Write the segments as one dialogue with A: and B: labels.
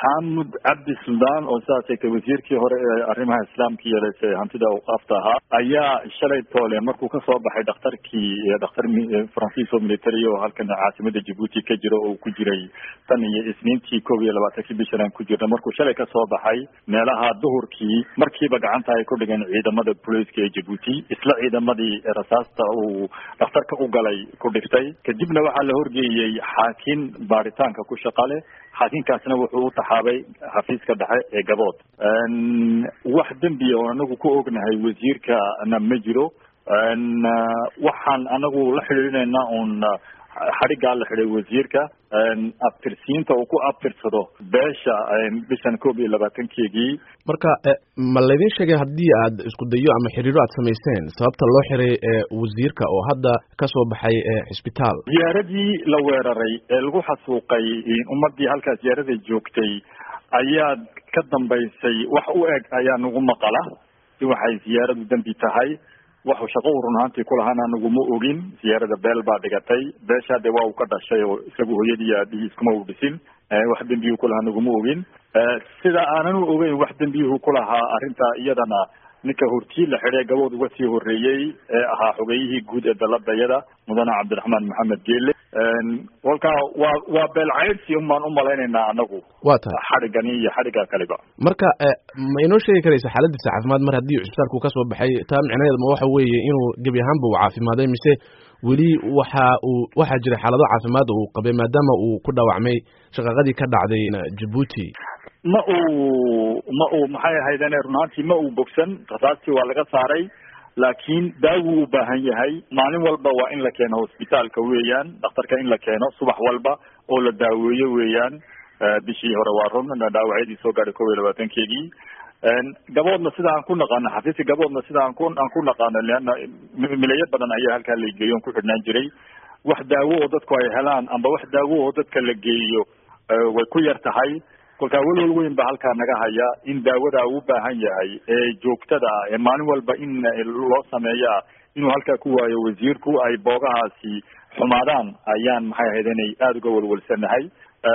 A: xamud cabdi suldaan oo sidaas sheegtay wasiirkii hore ee arrimaha islaamka yeelase hantida awqaafta ahaa ayaa shalay toole markuu kasoo baxay dhakhtarkii dhakhtar faransiis oo military oo halkan caasimada jabuuti ka jiro oo ku jiray tan iyo isniintii koob iyo labaatankii bishan aan ku jirna markuu shalay kasoo baxay meelaha duhurkii markiiba gacanta ay ku dhigeen ciidamada booliiska ee jabuuti isla ciidamadii rasaasta uu dhakhtarka u galay ku dhiftay kadibna waxaa la horgeeyey xaakin baaritaanka ku shaqa leh xaakinkaasna wuxuu u taxaabay xafiiska dhexe ee gabood wax dembiya oo anagu ku ognahay wasiirkana ma jiro waxaan anagu la xidhiidhinaynaa un xadhiggaa la xidhay wasiirka abtirsiinta uu ku abtirsado beesha bishan koob iyo labaatankeegii
B: marka ma laydin sheegay haddii aad isku dayo ama xiriiro aad samayseen sababta loo xiray wasiirka oo hadda kasoo baxay xisbitaal
A: ziyaaradii la weeraray ee lagu xasuuqay ummadii halkaa ziyaarada joogtay ayaa ka dambaysay wax u eg ayaa nagu maqala in waxay ziyaaradu dembi tahay waxu shaqo u run ahaantii kulahaana naguma ogin ziyaarada beel baa dhigatay beeshaa dee waa uu ka dhashay oo isagu hooyadii iyo aabihii iskuma u dhisin wax dembiyuhu kulahaa naguma ogin sida aanan u ogeyn wax dembiyuhu kulahaa arrintaa iyadana ninka hortii la xidhay gabood uga sii horreeyey ee ahaa xogeyihii guud ee daladayada mudane cabdiraxmaan maxamed geele kolkaa waa waa beelcaydsi unbaan umalaynaynaa anagu
B: wa tahay
A: xadhigani iyo xadhigga kaliba
B: marka ma inoo sheegi karaysa xaaladiisa caafimaad mar haddii cisbitaalku kasoo baxay taa micnaheed ma waxa weeye inuu gebi ahaanba uu caafimaaday mise weli waxa uu waxaa jira xaalado caafimaad uu qabay maadaama uu ku dhaawacmay shaqaqadii ka dhacday jabuuti
A: ma uu ma uu maxay ahaydene run ahaantii ma uu bogsan rasaastii waa laga saaray laakiin daawuu u baahan yahay maalin walba waa in la keeno hosbitaalka weeyaan dhakhtarka in la keeno subax walba oo la daaweeyo weeyaan bishii hore waa run dhaawacyadii soo gaadhay kob iyo labaatankeegii gaboodna sida aan ku naqaano xafiiska gaboodna sida aan ku aan ku naqaano leanna milayo badan ayaa halkaa la geeyo on ku xidhnaan jiray wax daawo oo dadku ay helaan amba wax daawo oo dadka la geeyo way ku yar tahay kolkaa welwel weyn ba halkaa naga haya in daawada u baahan yahay ee joogtada ah ee maalin walba in loo sameeyaa inuu halkaa ku waayo wasiirku ay boogahaasi xumaadaan ayaan maxay ahayd inay aada uga welwelsanahay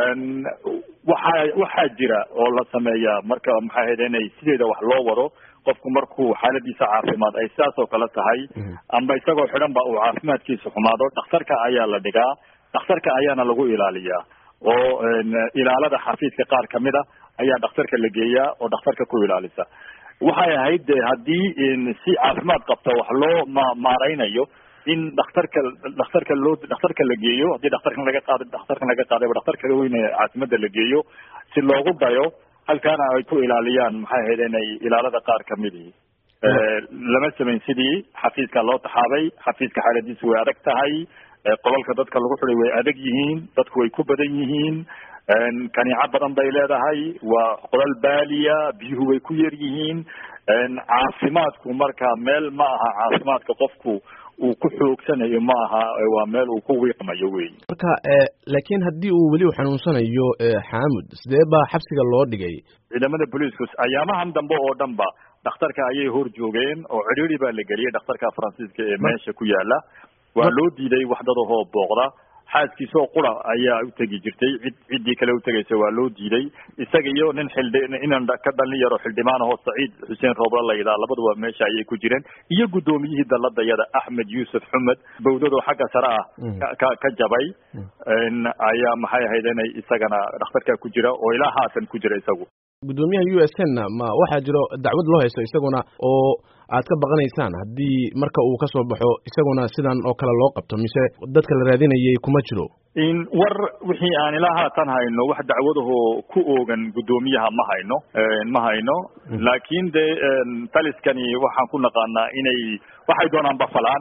A: waxaa waxaa jira oo la sameeyaa marka maxay ahayd inay sideeda wax loo wado qofku markuu xaaladiisa caafimaad ay sidaas oo kale tahay amba isagoo xidhan ba uu caafimaadkiisa xumaado dhakhtarka ayaa la dhigaa dhakhtarka ayaana lagu ilaaliyaa oo ilaalada xafiiska qaar kamid a ayaa dhakhtarka la geeyaa oo dhakhtarka ku ilaalisa waxay ahayd de haddii si caafimaad qabta wax loo ma maareynayo in dhakhtarka dhakhtarka loo dhakhtarka la geeyo haddii dhakhtarkan laga qaada dhakhtarkan laga qaadayba dhakhtarka weyne caasimada la geeyo si loogu dayo halkaana ay ku ilaaliyaan maxay ahayd inay ilaalada qaar kamidii lama samayn sidii xafiiska loo taxaabay xafiiska xaaladiisu way adag tahay qolalka dadka lagu xiday way adag yihiin dadku way ku badan yihiin kaniico badan bay leedahay waa qolal baaliya biyuhu way ku yar yihiin caafimaadku marka meel ma aha caafimaadka qofku uu ku xoogsanayo ma aha waa meel uu ku wiiqmayo wey
B: marka laakiin haddii uu weli u xanuunsanayo xaamud sidee baa xabsiga loo dhigay
A: ciidamada booliisku ayaamahan dambe oo dhan ba dhakhtarka ayay hor joogeen oo cidhiiri baa la geliyay dhakhtarka faransiiska ee meesha ku yaala waa loo diiday waxdadahoo booqda xaaskiisa oo qura ayaa u tegi jirtay cid ciddii kale utegaysa waa loo diiday isaga iyo nin xildhi inan ka dhalin yaro xildhibaan ahoo saciid xuseen roobla la yidhaha labaduba meesha ayay ku jireen iyo guddoomiyihii daladayada axmed yuusuf xumed bawdadoo xagga sare ah ka ka jabay ayaa maxay ahayd inay isagana dhakhtarka ku jira oo ilaa haatan ku jira isagu
B: guddoomiyaha u s n ma waxaa jiro dacwad loo haysto isaguna oo aad ka baqanaysaan haddii marka uu kasoo baxo isaguna sidan oo kale loo qabto mise dadka la raadinayay kuma jiro
A: in war wixii aan ilaa haatan hayno wax dacwadahoo ku oogan guddoomiyaha ma hayno ma hayno laakiin de taliskani waxaan ku naqaanaa inay waxay doonaan bafalaan